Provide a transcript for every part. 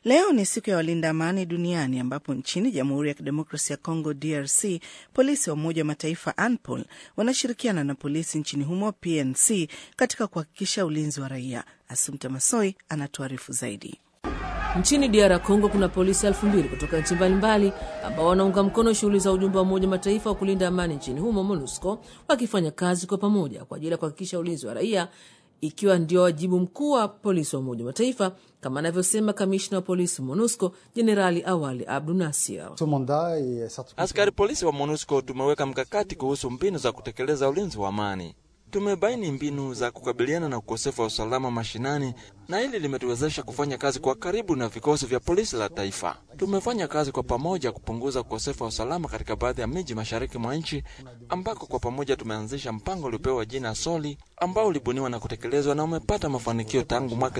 Leo ni siku ya walinda amani duniani ambapo nchini Jamhuri ya Kidemokrasia ya Kongo DRC polisi wa Umoja wa Mataifa ANPOL wanashirikiana na polisi nchini humo PNC katika kuhakikisha ulinzi wa raia. Asumta Masoi anatuarifu zaidi. Nchini DR Congo kuna polisi elfu mbili kutoka nchi mbalimbali ambao wanaunga mkono shughuli za ujumbe wa Umoja Mataifa wa kulinda amani nchini humo MONUSCO, wakifanya kazi kwa pamoja kwa ajili ya kuhakikisha ulinzi wa raia, ikiwa ndio wajibu mkuu wa polisi wa Umoja wa Mataifa, kama anavyosema kamishna wa polisi MONUSCO Jenerali Awali Abdu Nasir. Askari polisi wa MONUSCO tumeweka mkakati kuhusu mbinu za kutekeleza ulinzi wa amani. Tumebaini mbinu za kukabiliana na ukosefu wa usalama mashinani, na hili limetuwezesha kufanya kazi kwa karibu na vikosi vya polisi la taifa. Tumefanya kazi kwa pamoja kupunguza ukosefu wa usalama katika baadhi ya miji mashariki mwa nchi, ambako kwa pamoja tumeanzisha mpango uliopewa jina Soli, ambao ulibuniwa na kutekelezwa na umepata mafanikio tangu mwaka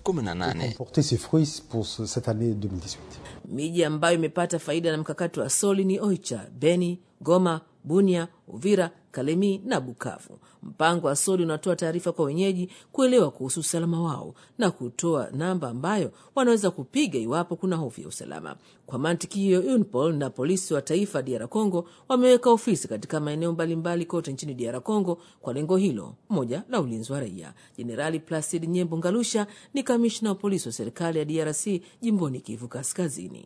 2018. Miji ambayo imepata faida na mkakati wa Soli ni Oicha, Beni, Goma, Bunia, Uvira, Kalemi na Bukavu. Mpango wa Soli unatoa taarifa kwa wenyeji kuelewa kuhusu usalama wao na kutoa namba ambayo wanaweza kupiga iwapo kuna hofu ya usalama. Kwa mantiki hiyo, UNPOL na polisi wa taifa DR Congo wameweka ofisi katika maeneo mbalimbali kote nchini DR Congo kwa lengo hilo moja la ulinzi wa raia. Jenerali Placid Nyembo Ngalusha ni kamishna wa polisi wa serikali ya DRC jimboni Kivu Kaskazini.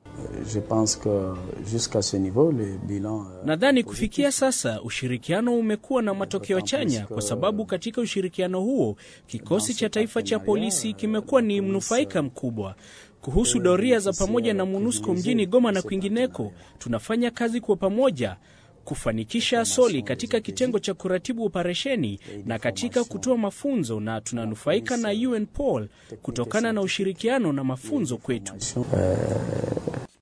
Nadhani kufikia sasa ushirikiano umekuwa na matokeo chanya, kwa sababu katika ushirikiano huo kikosi cha taifa cha polisi kimekuwa ni mnufaika mkubwa. Kuhusu doria za pamoja na MONUSCO mjini Goma na kwingineko, tunafanya kazi kwa pamoja kufanikisha Soli katika kitengo cha kuratibu operesheni na katika kutoa mafunzo, na tunanufaika na UNPOL kutokana na ushirikiano na mafunzo kwetu.